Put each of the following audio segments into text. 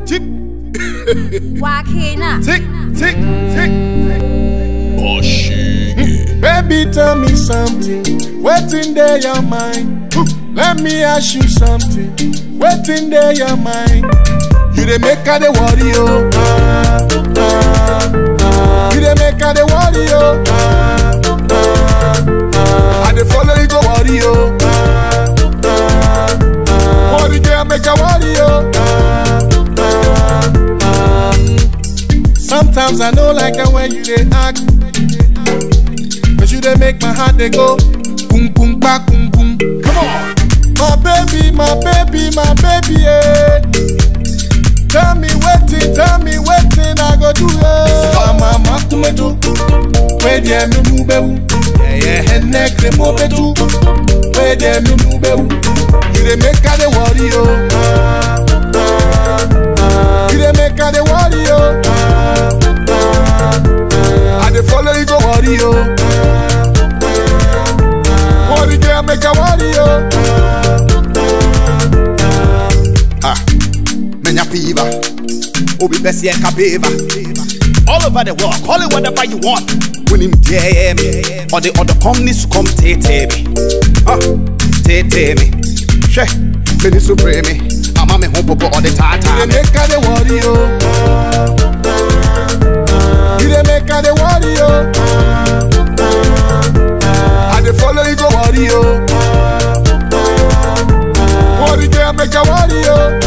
Tick, Wakina. tick, tick, tick. Baby, tell me something. Waiting there, your mind. Let me ask you something. Waiting there, your mind. You dey make her the worry, oh. Ah, ah, ah. You dey make her the worry, oh. Ah, ah, ah. I dey follow you go worry, oh. Ah, ah, ah. Worry girl, make her worry, oh. Ah, ah, ah. Sometimes I know like the way you dey act. Cause you dey make my heart dey go boom boom ba boom boom. Come on, my baby, my baby, my baby, yeah. Tell me wetin, tell me wetin I go do, yeah. Mama makumetu, where dey me nu bewu, yeah yeah. Ene kremo betu, where dey me nu bewu. You dey make her dey worry, oh. Ah, ah, ah. You dey make her dey worry, oh. Ah, ah, ah. I dey follow you go worry, oh. Worry girl, make a worry, oh. Ah, menya fever. Obi besi e kabeva. All over the world, call it whatever you want. When him DM me, or the other companies come take me. Ah, take me. She, me ni supreme me. I'm a me home popo all the time. You dey make her dey worry, oh. You dey make her dey worry, oh. I dey follow you go worry, oh. Worry girl, make her worry, oh.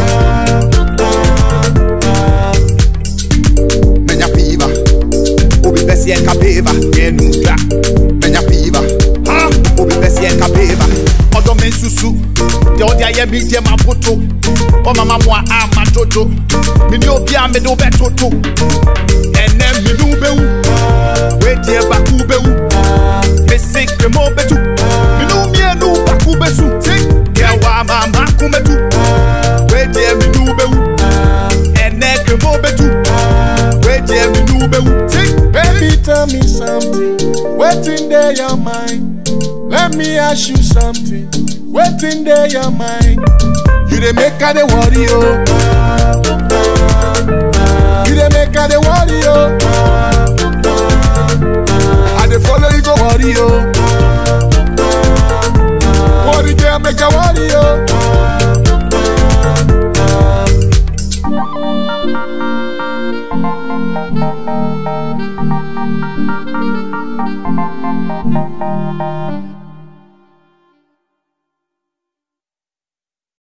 Menya fever. Obi besi e kabeva. Me nudra. Menya fever. Ah, obi besi e kabeva. Odo men susu. De odi aye mi de ma poto. O mama mo a ma jojo. Mi ni obi a me do be toto. Ene mi nu be wu. We de ba ku be wu. Me sikre mo be tu. Mi nu mi e nu ba ku be su. Ke wa ma ma ku me tu. We de mi nu be wu. Ene kre mo be tu. We de mi nu be wu. Baby, tell me something. Waiting there, your mind. Let me ask you something. Waiting there, your mind. You dey make her dey worry, oh. You dey make her dey worry, oh. I dey follow you go worry, oh. Worry girl, make her worry, oh.